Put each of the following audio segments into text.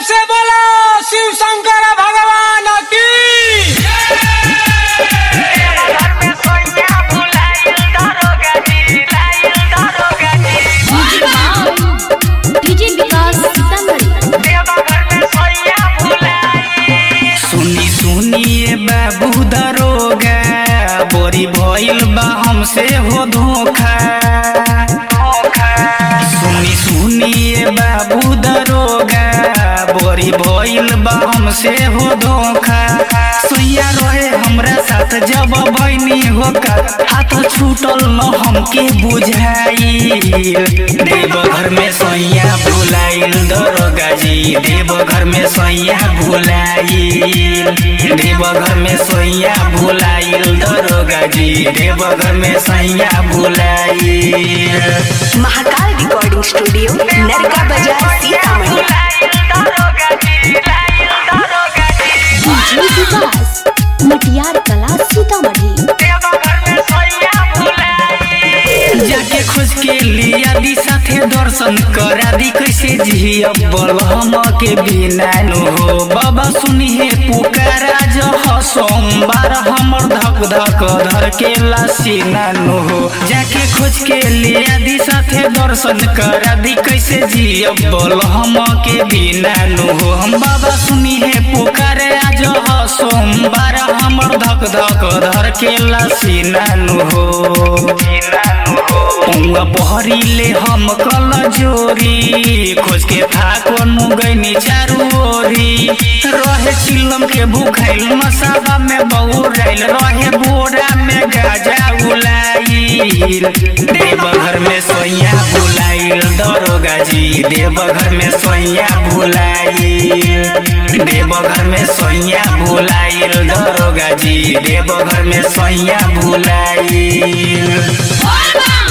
से बोलो शिव शंकर भगवान की डीजे विकास सीतामढ़ी सुनी सुनिए बाबू दरोगा बोरी भइल बा हमसे हो धोखा सुनी सुनिए बाबू दरोगा बोरी भइल बा हमसे हो धोखा सुइया रहे हमरा साथ जब बहनी होका हाथ छूटल न हमके बुझाई देवघर में सैया भुलाइल दरोगा जी देवघर में सैया भुलाइल देवघर में सैया भुलाइल दरोगा जी देवघर में सैया भुलाइल महाकाल रिकॉर्डिंग स्टूडियो नरका बाजार सीतामढ़ी डीजे विकास मटियार कला सीतामढ़ी जाके खोज के लिया दी साथे दर्शन करा दी कैसे जियब बल हम के बिना नु हो बाबा सुनिए पुकारा जो ह सोमवार हमर धक धक धर के लासीना नु हो जाके खोज के लिया दी साथे दर्शन करा दी कैसे जियब बल हम के बिना नु हो हम बाबा सुनिए पुकारे आज ह सोमवार हमर धक धक धर के लासीना नु हो उंगा बहरीले हम कल जोरी खोज के फाको नुगैनी चारू ओरी रहे चिलम के भूखाइल मसाबा में बहुराइल रहे बोरा में गाजा उलाइल देवघर में सोइया बुलाइल दरोगा जी देवघर में सोइया भुलाइल देवघर में सोइया भुलाइल दरोगा जी देवघर में सोइया भुलाइल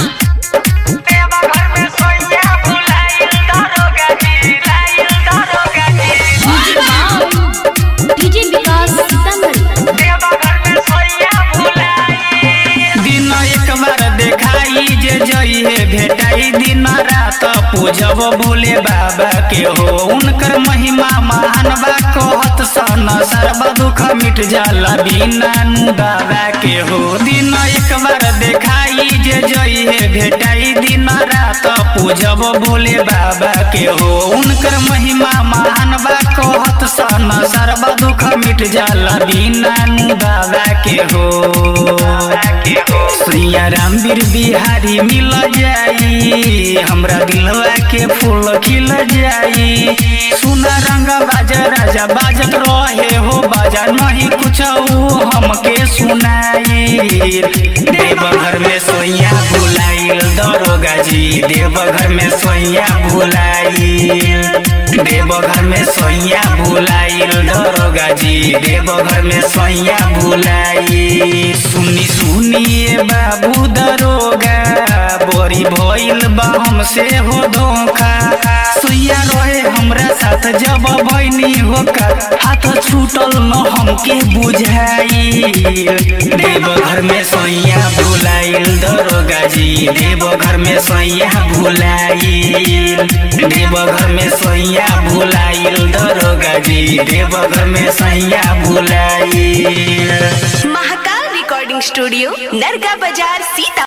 डीजे विकास सीतामढ़ी दिन एक बार देखाई जे जइहे भेटाई दिन रात पूजब भोले बाबा के हो उनकर महिमा महान बा कहत सन सर्व दुख मिट जाला बिना नु बाबा के हो दिन एक बार देखाई जे जइहे भेटाई दिन रात पूजब भोले बाबा के हो उनकर महिमा महान बा कहत सन सर्व दुख मिट जाला बिना नु बाबा के हो श्रिया राम वीर बिहारी मिल जाई हमरा दिलवा के फूल खिल जाई सुना रंग बाजा राजा बाजत रहे हो बाजा नहीं कुछ हमके सुनाई देवघर में सोइया भुलाइल दरोगा जी देवघर में सोइया भुलाइल देवघर में सोइया भुलाइल दरोगा जी देवघर में सोइया भुलाइल सुनी सुनिए बाबू दरोगा बोरी भइल बा हमसे हो धोखा सुइया रहे हमरा साथ जब बहनी होका हाथ छूटल न हमके बुझाई देवघर में सोइया भुलाइल दरोगा जी देवघर में सोइया भुलाइल देवघर में सोइया भुलाइल दरोगा जी देवघर में सोइया भुलाइल महाकाल रिकॉर्डिंग स्टूडियो नरका बाजार सीता